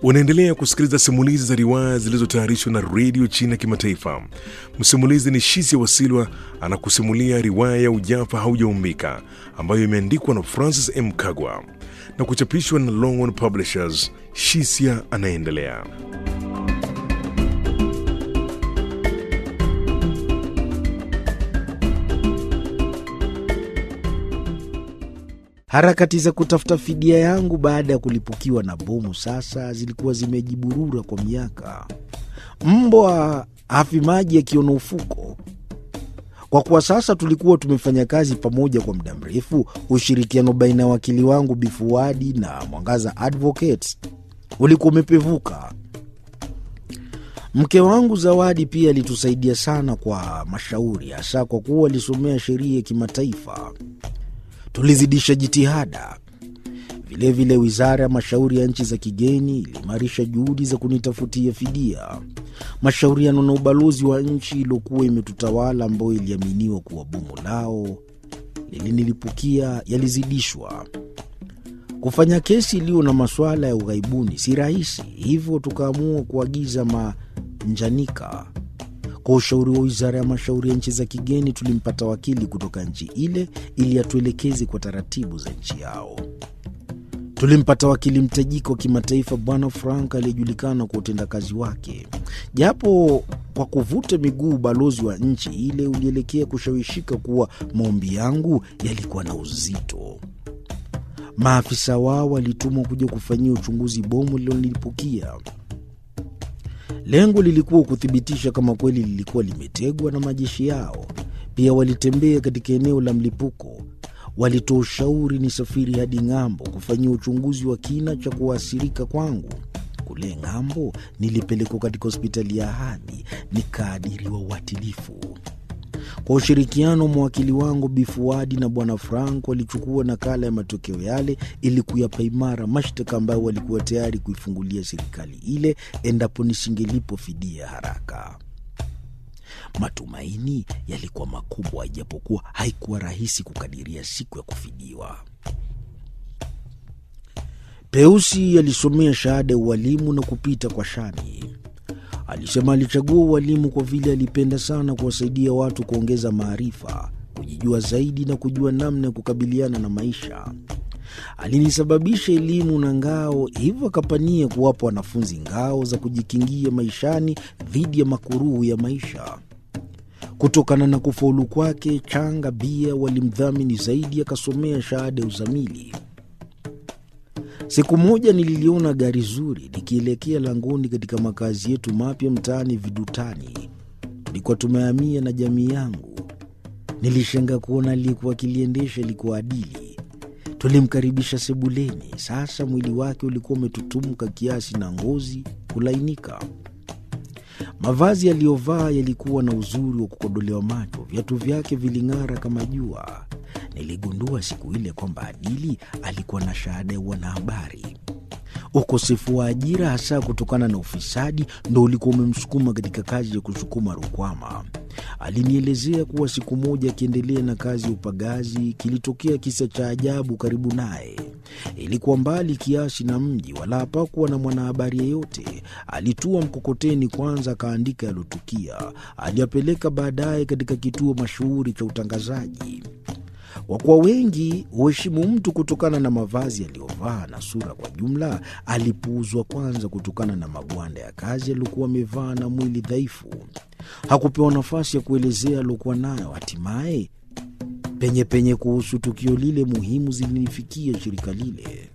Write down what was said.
Unaendelea kusikiliza simulizi za riwaya zilizotayarishwa na redio China ya Kimataifa. Msimulizi ni Shisia Wasilwa anakusimulia riwaya ya Ujafa Haujaumbika ambayo imeandikwa na Francis M. Kagwa na kuchapishwa na Longhorn Publishers. Shisia anaendelea. Harakati za kutafuta fidia yangu baada ya kulipukiwa na bomu sasa zilikuwa zimejiburura kwa miaka. Mbwa hafi maji akiona ufuko. Kwa kuwa sasa tulikuwa tumefanya kazi pamoja kwa muda mrefu, ushirikiano baina ya wakili wangu Bifuadi na Mwangaza Advocates ulikuwa umepevuka. Mke wangu Zawadi pia alitusaidia sana kwa mashauri, hasa kwa kuwa alisomea sheria ya kimataifa. Tulizidisha jitihada. Vilevile, wizara ya mashauri ya nchi za kigeni iliimarisha juhudi za kunitafutia fidia. Mashauriano na ubalozi wa nchi iliyokuwa imetutawala, ambayo iliaminiwa kuwa bomu lao lilinilipukia, yalizidishwa. Kufanya kesi iliyo na masuala ya ughaibuni si rahisi, hivyo tukaamua kuagiza manjanika. Kwa ushauri wa wizara ya mashauri ya nchi za kigeni, tulimpata wakili kutoka nchi ile ili atuelekeze kwa taratibu za nchi yao. Tulimpata wakili mtajika wa kimataifa, Bwana Frank aliyejulikana kwa utendakazi wake. Japo kwa kuvuta miguu, ubalozi wa nchi ile ulielekea kushawishika kuwa maombi yangu yalikuwa na uzito. Maafisa wao walitumwa kuja kufanyia uchunguzi bomu lililonipukia. Lengo lilikuwa kuthibitisha kama kweli lilikuwa limetegwa na majeshi yao. Pia walitembea katika eneo la mlipuko, walitoa ushauri ni safiri hadi ng'ambo kufanyia uchunguzi wa kina cha kuathirika kwangu. Kule ng'ambo nilipelekwa katika hospitali ya Ahadi nikaadiriwa uatilifu. Kwa ushirikiano mawakili wangu Bifuadi na Bwana Frank walichukua nakala ya matokeo yale ili kuyapa imara mashtaka ambayo walikuwa tayari kuifungulia serikali ile endapo nisingelipo fidia haraka. Matumaini yalikuwa makubwa, ijapokuwa haikuwa rahisi kukadiria siku ya kufidiwa. Peusi alisomea shahada ya ualimu na kupita kwa shani. Alisema alichagua ualimu kwa vile alipenda sana kuwasaidia watu kuongeza maarifa, kujijua zaidi na kujua namna ya kukabiliana na maisha. Alinisababisha elimu na ngao, hivyo akapania kuwapa wanafunzi ngao za kujikingia maishani dhidi ya makuruhu ya maisha. Kutokana na kufaulu kwake, Changa Bia walimdhamini zaidi, akasomea shahada ya uzamili. Siku moja nililiona gari zuri likielekea langoni katika makazi yetu mapya mtaani Vidutani. Tulikuwa tumehamia na jamii yangu. Nilishanga kuona aliyekuwa akiliendesha ilikuwa Adili. Tulimkaribisha sebuleni. Sasa mwili wake ulikuwa umetutumuka kiasi na ngozi kulainika. Mavazi aliyovaa yalikuwa na uzuri wa kukodolewa macho. Viatu vyake viling'ara kama jua. Niligundua siku ile kwamba Adili alikuwa na shahada ya wanahabari. Ukosefu wa ajira, hasa kutokana na ufisadi, ndo ulikuwa umemsukuma katika kazi ya kusukuma rukwama. Alinielezea kuwa siku moja akiendelea na kazi ya upagazi, kilitokea kisa cha ajabu karibu naye. Ilikuwa mbali kiasi na mji, wala hapakuwa na mwanahabari yeyote. Alitua mkokoteni kwanza, akaandika yalotukia, aliyapeleka baadaye katika kituo mashuhuri cha utangazaji. Kwa kuwa wengi huheshimu mtu kutokana na mavazi aliyovaa na sura kwa jumla, alipuuzwa kwanza kutokana na magwanda ya kazi aliyokuwa amevaa na mwili dhaifu. Hakupewa nafasi ya kuelezea aliokuwa nayo. Hatimaye penye penye kuhusu tukio lile muhimu zilinifikia shirika lile.